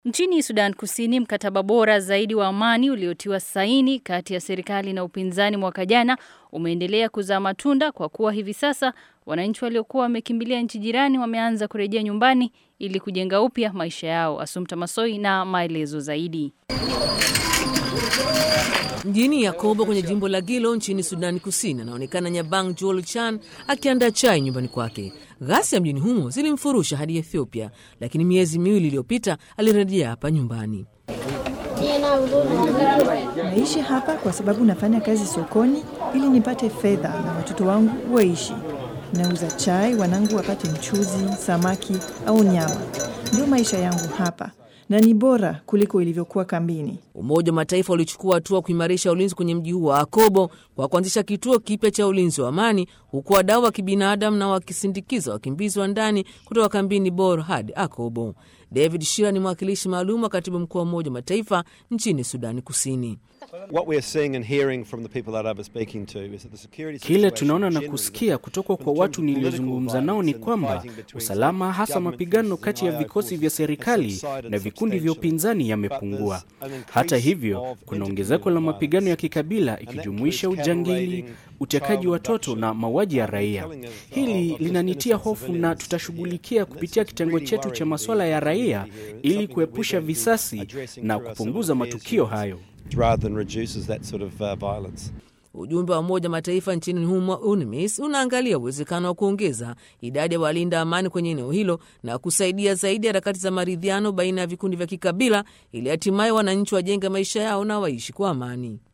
Nchini Sudan Kusini, mkataba bora zaidi wa amani uliotiwa saini kati ya serikali na upinzani mwaka jana umeendelea kuzaa matunda kwa kuwa hivi sasa wananchi waliokuwa wamekimbilia nchi jirani wameanza kurejea nyumbani ili kujenga upya maisha yao. Asumta Masoi na maelezo zaidi. Mjini Yakobo kwenye jimbo la Gilo nchini Sudani Kusini, anaonekana Nyabang Joel Chan akiandaa chai nyumbani kwake. Ghasia mjini humo zilimfurusha hadi Ethiopia, lakini miezi miwili iliyopita alirejea hapa nyumbani. Naishi hapa kwa sababu nafanya kazi sokoni ili nipate fedha na watoto wangu waishi. Nauza chai, wanangu wapate mchuzi, samaki au nyama. Ndio maisha yangu hapa na ni bora kuliko ilivyokuwa kambini. Umoja wa Mataifa ulichukua hatua kuimarisha ulinzi kwenye mji huu wa Akobo kwa kuanzisha kituo kipya cha ulinzi wa amani, huku wadau wa kibinadamu na wakisindikiza wakimbizi wa ndani kutoka kambini Bor hadi Akobo. David Shira ni mwakilishi maalum wa katibu mkuu wa Umoja wa Mataifa nchini Sudani Kusini. Kile tunaona na kusikia kutoka kwa watu niliozungumza nao ni kwamba usalama, hasa mapigano kati ya vikosi vya serikali na vikundi vya upinzani yamepungua. Hata hivyo, kuna ongezeko la mapigano ya kikabila ikijumuisha ujangili, utekaji watoto na mauaji ya raia. Hili linanitia hofu na tutashughulikia kupitia kitengo chetu cha masuala ya raia ili kuepusha visasi na kupunguza matukio hayo. Sort of, uh, ujumbe wa Umoja Mataifa nchini humo UNMISS unaangalia uwezekano wa kuongeza idadi ya walinda amani kwenye eneo hilo na kusaidia zaidi harakati za maridhiano baina ya vikundi vya kikabila ili hatimaye wananchi wajenge maisha yao na waishi kwa amani.